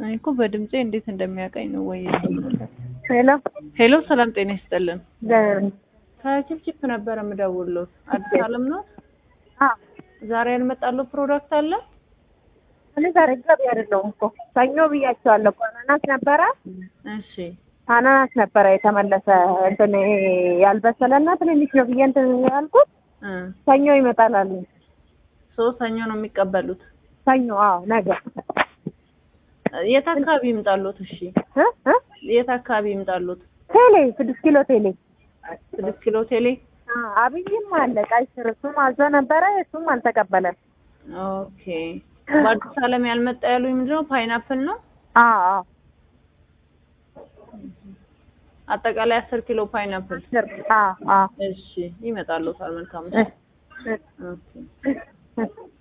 እኔ እኮ በድምጼ እንዴት እንደሚያውቀኝ ነው ወይ? ሄሎ ሄሎ፣ ሰላም ጤና ይስጥልን። ለ- ከችፕችፕ ነበረ የምደውልሎት። አዲስ አለም ነው። አ ዛሬ ያልመጣለው ፕሮዳክት አለ። እኔ ዛሬ ገቢ አይደለሁም እኮ ሰኞ ብያቸዋለሁ እኮ አናናስ ነበረ እሺ፣ አናናስ ነበረ የተመለሰ እንትን ይሄ ያልበሰለና ትንንሽ ነው ብዬ እንትን ያልኩት እ ሰኞ ይመጣል አሉኝ። ሶስት ሰኞ ነው የሚቀበሉት። ሰኞ አዎ ነገ የት አካባቢ ይምጣሉት? እሺ፣ እ እ የት አካባቢ ይምጣሉት? ቴሌ ስድስት ኪሎ ቴሌ ስድስት ኪሎ ቴሌ። አ አብይም አለ ቀይ ስር እሱም አዞ ነበረ እሱም አልተቀበለም። ኦኬ። በአዲስ አለም ያልመጣ ያሉኝ ምንድነው? ፓይናፕል ነው። አ አ አጠቃላይ አስር ኪሎ ፓይናፕል። ስር አ አ እሺ፣ ይመጣሉታል። መልካም። እ እ ኦኬ። እ